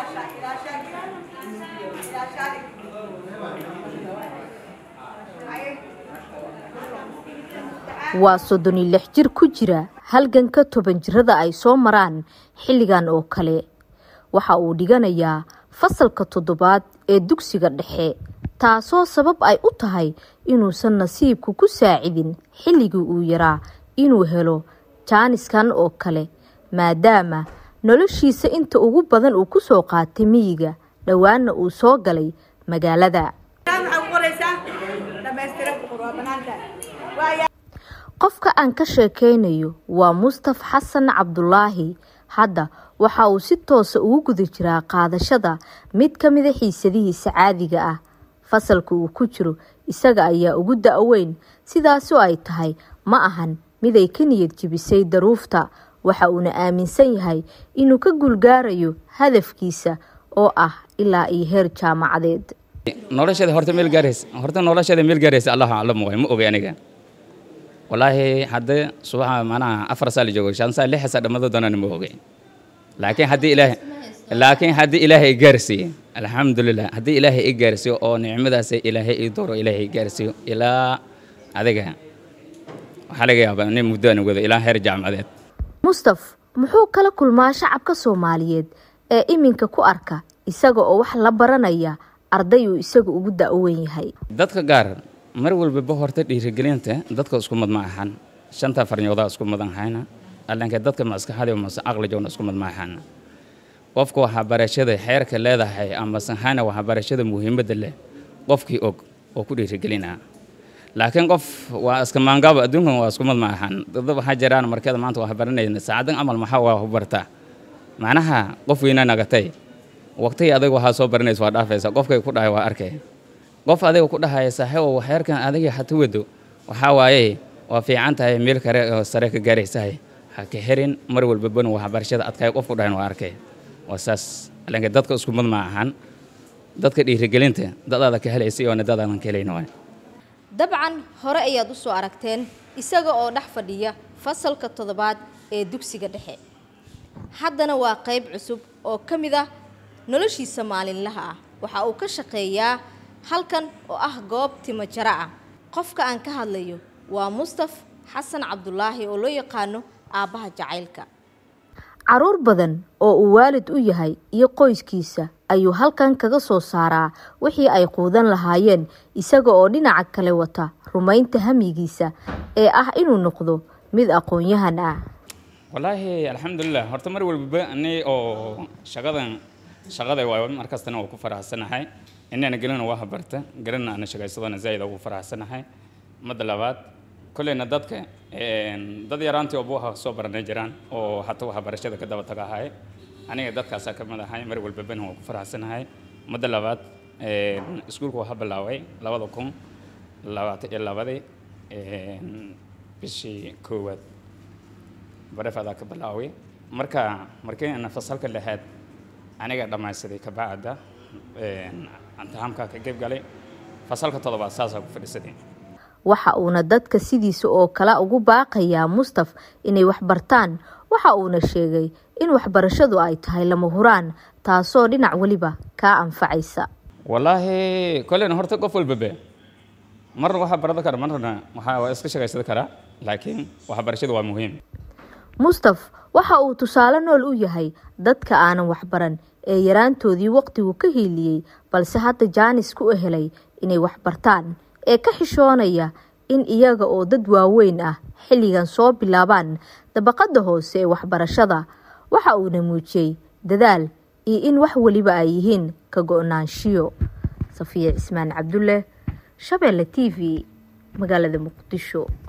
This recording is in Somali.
waa soddon iyo lix jir ku jira halganka toban jirada ay soo maraan xilligan oo kale waxa uu dhiganayaa fasalka toddobaad ee dugsiga dhexe taasoo sabab ay u tahay inuusan nasiibku ku saacidin xilligii uu yaraa inuu helo jaaniskan oo kale maadaama noloshiisa inta ugu badan uu kusoo qaatay miyiga dhowaana uu soo galay magaalada qofka aan ka sheekeynayo waa mustaf xasan cabdulaahi hadda waxa uu si toosa ugu guda jiraa qaadashada mid ka mida xiisadihiisa caadiga ah fasalka uu ku jiro isaga ayaa ugu da-weyn sidaasoo ay tahay ma ahan mid ay ka niyad jebisay daruufta waxa uuna aaminsan yahay inuu ka guulgaarayo hadafkiisa oo ah ilaa iyo heer jaamacadeed nolosheeda horta meel gaaraysa horta nolosheeda meel gaaraysa allah aclam waay ma ogay aniga walaahi haddii subaxa macnaha afar saa la joogo shan saa lix saa dhammaado doonana ma ogay laakiin haddii ilaahay laakiin haddii ilaahay i gaarsiiye alxamdulilah haddii ilaahay i gaarsiiyo oo nicmadaas ilaahay i dooro ilaahay i gaarsiiyo ilaa adiga waxaa laga yaabaa nin muddo aan wado ilaa heer jaamacadeed mustaf muxuu kala kulmaa shacabka soomaaliyeed ee iminka ku arka isaga oo wax la baranaya arday uu isaga ugu da-weyn yahay dadka gaar mar walbaba horta dhiirigelinta dadka isku mad ma ahan shanta farnyoodaa isku madan hayna allanka dadka maskaxada mase aqlijowna isku mad ma ahan qofka waxaa barashada xeerka leedahay ama sanhana waxaa barashada muhiimadda leh qofkii og oo ku dhiirigelinaa laakiin qof waa iska maangaabo adduunkan waa isku mad ma ahan dad waxaa jiraan markeeda maanta waxaa baranayna saacadan amal maxaa waa u bartaa macnaha qof weyna nagatay waqtigii adiga waxaa soo baranaysa waa dhaafaysa qofkay ku dhahay waa arkay qof adiga ku dhahaya saaxiibo xeerkan adiga hata wado waxaa waaye waa fiican tahay meel kale oo sare ka gaaraysahay ha ka herin mar walbabana waxbarashada adkaay qof ku dhahan waa arkay waa saas alanka dadka isku mad ma ahan dadka dhiirigelinta dadaada ka helaysa iyo dadaadan ka helayna waay dabcan hore ayaad u soo aragteen isaga oo dhex fadhiya fasalka toddobaad ee dugsiga dhexe haddana waa qayb cusub oo ka mid ah noloshiisa maalinlaha ah waxa uu ka shaqeeyaa halkan oo ah goob timo jaro ah qofka aan ka hadlayo waa mustaf xasan cabdulaahi oo loo yaqaano aabbaha jacaylka caruur badan oo uu waalid u yahay iyo qoyskiisa ayuu halkan kaga soo saaraa wixii ay quudan lahaayeen isaga oo dhinaca kale wata rumaynta hamigiisa ee ah inuu noqdo mid aqoon-yahan ah wallaahi alxamdulilah horta mar walbaba ani oo shaqadan shaqada waa markastana waa ku faraxsanahay inana gelina waa habarta gelina ana shaqaysadana zaid ugu faraxsanahay madda labaad kolleyna dadka dad yaraantii oo buuha soo baranay jiraan oo hataa waxbarashada ka daba tagahay aniga dadkaasaa ka mid ahay mar walbabana waa ku faraxsanahay madda labaad iskuulka waxaa bilaaway labada kun labaatan iyo labadii bishii koowaad barefadaa ka bilaaway marka markii ana fasalka lixaad aniga dhammaysaday kabacda imtixaamka ka qayb galay fasalka toddobaad saasaa ku fadhiisaday waxa uuna dadka sidiisa oo kale ugu baaqayaa mustaf inay waxbartaan waxa uuna sheegay in waxbarashadu ay tahay lama huraan taasoo dhinac weliba kaa anfacaysa wallaahi kolleyna horta qof walbabe marna waxaa barada kara marna waxaa waa iska shaqaysada karaa laakiin waxbarashadu waa muhiim mustaf waxa uu tusaale nool u yahay dadka aanan waxbaran ee yaraantoodii waqtigu ka hiiliyey balse hadda jaanis ku helay inay waxbartaan ee ka xishoonaya in iyaga oo dad waaweyn ah xilligan soo bilaabaan dabaqadda hoose ee waxbarashada waxa uuna muujiyey dadaal iyo in wax weliba ay yihiin ka go-naanshiyo safiya cismaan cabdulle shabeelle t v magaalada muqdisho